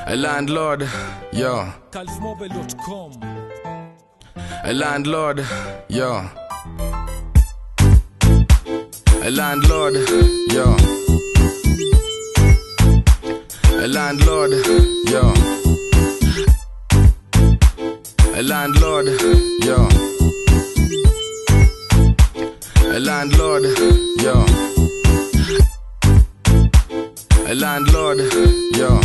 A landlord, yo. calfmobile.com A landlord, yo. A landlord, yo. A landlord, yo. A landlord, yo. A landlord, yo. A landlord, yo.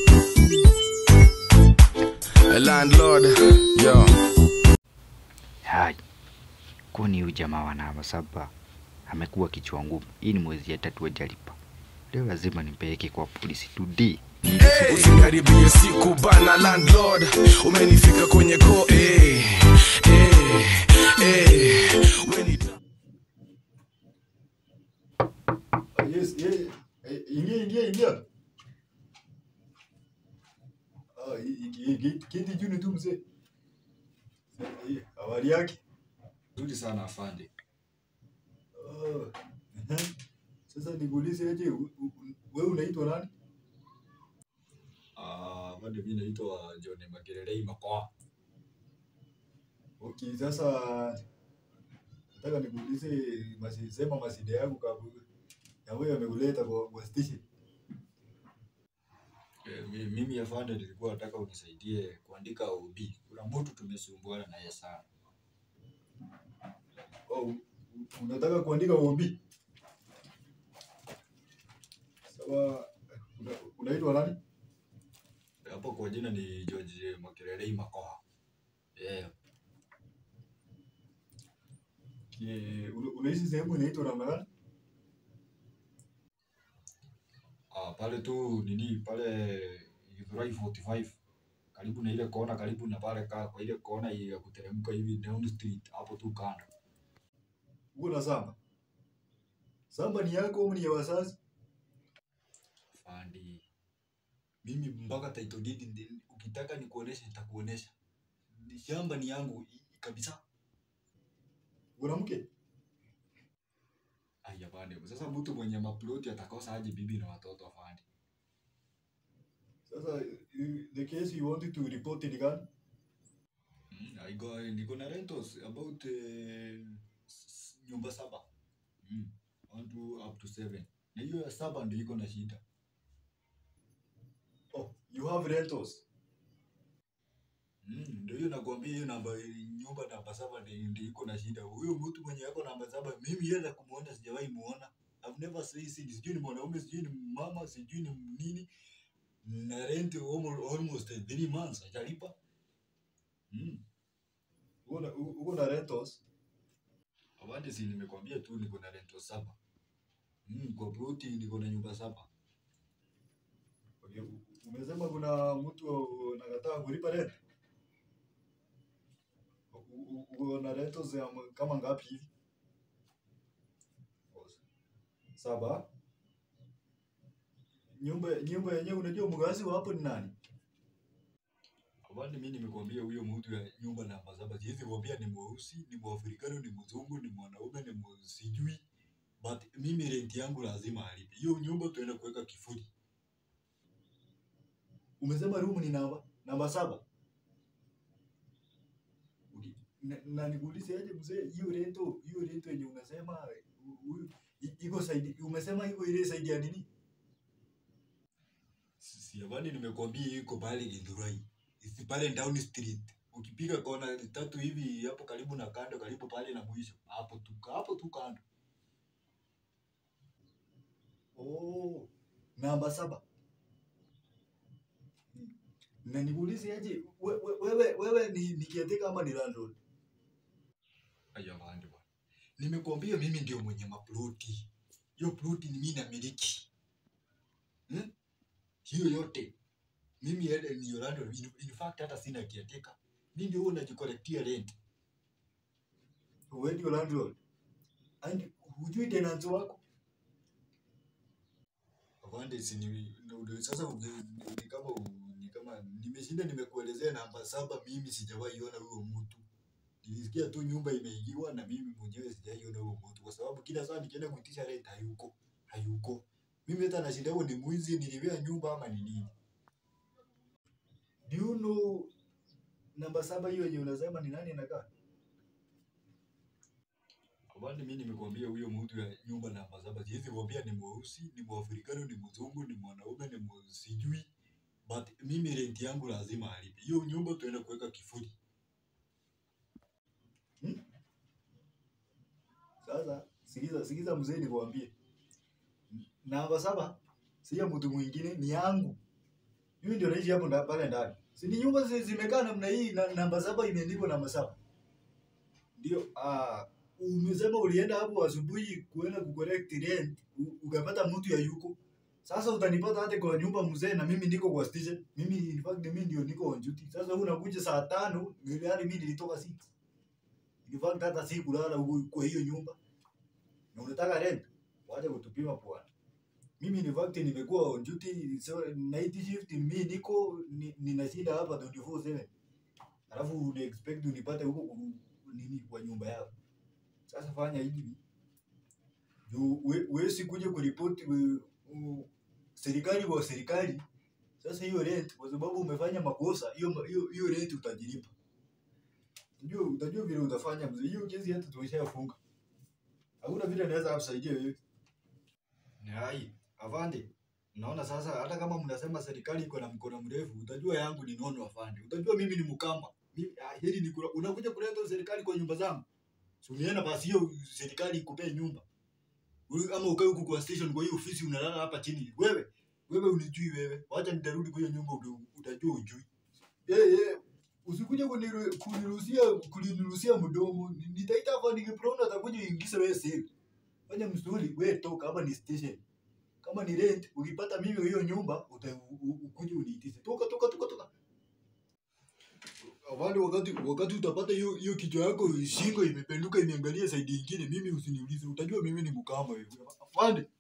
A landlord, yo. Hai, kwani huyu jamaa wa namba saba amekuwa kichwa ngumu. Hii ni mwezi ya tatu hajalipa. Leo lazima nimpeleke kwa polisi today. Usikaribie siku bana landlord, umenifika kwenye ko eh, eh, eh. We ni Ah, Yes, yeah. Eh, Ingia, ingia, ingia. Ah, i- i- i- keti- keti juu tu mzee. Eh, Habari yake? Nzuri sana afande. Ah, ehe. Sasa nikuulize aje, u- u- wewe unaitwa nani? Ah, bado mimi naitwa John Magerelei Makoa. Okay, sasa nataka nikuulize masi, sema masida yangu kabu ya wewe amekuleta kwa, kwa station. Eh, mi- mimi afande nilikuwa nataka unisaidie kuandika OB. Kuna mtu tumesumbuana naye sana. Oh, u- u- unataka kuandika OB? Sawa, una- unaitwa nani? Hapo kwa jina ni George Magerelei Makoa. Eh, Kie- una- unaishi sehemu inaitwa namna gani? ah, pale tu nini pale Githurai 45 karibu na ile kona karibu na pale ka, kwa ile kona ya kuteremka hivi down street hapo tu kando. Uko na samba? Samba ni yako au ni ya wazazi? Afande. Mimi mpaka title deed ndi- ukitaka nikuoneshe nitakuonesha. Ni Shamba ni yangu i- kabisa. Una mke? Ai afande, sasa mtu mwenye maploti atakosa aje bibi na watoto afande? Sasa you- the case you wanted to report ni gani? Mm, I go, niko na rentals about uh, nyumba saba. Mm, one to up to seven. Na hiyo ya saba ndio iko na shida. Oh, you have rentals. Mm, ndio hiyo nakwambia hiyo namba nyumba namba saba ndio ndio iko na shida. Huyo mtu mwenye yako namba saba mimi yeye kumuona sijawahi muona. I've never seen seen sijui ni mwanaume sijui ni mama sijui ni nini. Na rent almost, almost three months hajalipa. Mm. Uko na u- uko na rentals. Awande si nimekwambia tu niko na rento saba. Mm, kwa ploti niko na nyumba saba. Okay, u- umesema kuna mtu anakataa kulipa rent. U- u- Uko na rentals ya m- kama ngapi hivi? Saba. Nyumba nyumba yenyewe unajua mgazi wa hapo ni nani? Awande mimi nimekwambia huyo mtu ya nyumba namba saba. Siwezi kuambia ni mweusi, ni mwafrikano, ni mzungu, ni mwanaume, ni mwa- sijui. But mimi rent yangu lazima alipe. Hiyo nyumba tuenda kuweka kifuli. Umesema room ni namba namba saba. Okay. Na, na nikuulize aje mzee, hiyo rento hiyo rento yenye unasema hu- huyu i- iko saidi, umesema iko ile saidi ya nini? Si awande nimekwambia iko pale Githurai. Isi pale down street. Ukipiga kona tatu hivi hapo karibu na kando, karibu pale na mwisho. Hapo tu hapo tu kando. Oh, namba saba. Na nikuulize aje, we- we- wewe wewe ni ni caretaker ama ni landlord? Aya bande bwana. Nimekuambia mimi ndio mwenye maploti. Hiyo ploti ni mimi namiliki. Hmm? Hiyo yote. Mimi yale ni Orlando. In, in fact hata sina kiateka. Mimi ndio huwa najikolektia rent. Wewe ndio landlord. And hujui tenants wako? Afande si ni ndio sasa uge- ni kama u- ni kama nimeshinda nimekuelezea namba saba mimi sijawahi ona huyo mtu. Nilisikia tu nyumba imeingiwa na mimi mwenyewe sijaiona huyo mtu kwa sababu kila saa nikienda kuitisha rent hayuko. Hayuko. Mimi hata nashinda huo ni mwizi nilivia nyumba ama ni nini. do you know namba saba hiyo yenye unasema ni nani anakaa? Kwani mimi nimekuambia huyo mtu ya nyumba namba saba, siwezi kuambia ni mweusi, ni mwafrikano, ni mzungu, ni mwanaume, ni mwa- sijui, but mimi rent yangu lazima alipe hiyo nyumba. Tuenda kuweka kifuli. Sasa sikiza, sikiza mzee, nikwambie, namba saba si ya mtu mwingine, ni yangu. Mimi ndio naishi hapo nda- pale ndani. Si ni nyumba zi- zimekaa namna hii na namba saba imeandikwa namba saba. Ndio ah, umesema ulienda hapo asubuhi kuenda kucorrect rent u- ukapata mtu ya yuko. Sasa utanipata hata kwa nyumba mzee na mimi niko kwa station. Mimi in fact mimi ndio niko on duty. Sasa wewe unakuja saa tano, yaani mimi nilitoka 6. In fact hata si kulala huko kwa hiyo nyumba. Na unataka rent? Wacha kutupima bwana. Mimi in fact nimekuwa on duty so night shift mimi niko ni- ninashinda hapa 24/7. Alafu una expect unipate huko ku- nini kwa nyumba yako. Sasa fanya hivi. Juu we- wewe sikuje kuripoti we- u- serikali kwa serikali. Sasa hiyo rent kwa sababu umefanya makosa, hiyo ma- hiyo hiyo rent utajilipa. Unajua utajua vile utafanya mzee. Hiyo kesi hata tumeshafunga. Hakuna vile naweza kusaidia wewe. Ni hai, afande. Naona sasa hata kama mnasema serikali iko na mkono mrefu, utajua yangu ni nono afande. Utajua mimi ni mkamba. Mimi ah, hili ni kula. Unakuja kuleta serikali kwa nyumba zangu. Si umeenda basi hiyo serikali ikupee nyumba. Uli- Ama ukae huku kwa station kwa hiyo ofisi unalala hapa chini. Wewe, wewe unijui wewe. Wacha nitarudi kwa hiyo nyumba uta- utajua ujui. Eh eh usikuje kuniru- kuniruhusia kuniruhusia mdomo. Ni- Nitaita hapa nikiprona atakuja uingize wewe siri. Fanya msuli, wewe toka hapa ni station. Kama ni rent, ukipata mimi hiyo nyumba uta- u- u- ukuje uniitize. Toka toka toka toka. Avandi wakati wakati utapata hiyo hiyo kichwa yako shingo imependuka imeangalia side nyingine, mimi usiniulize, utajua mimi ni mkama wewe. Avandi.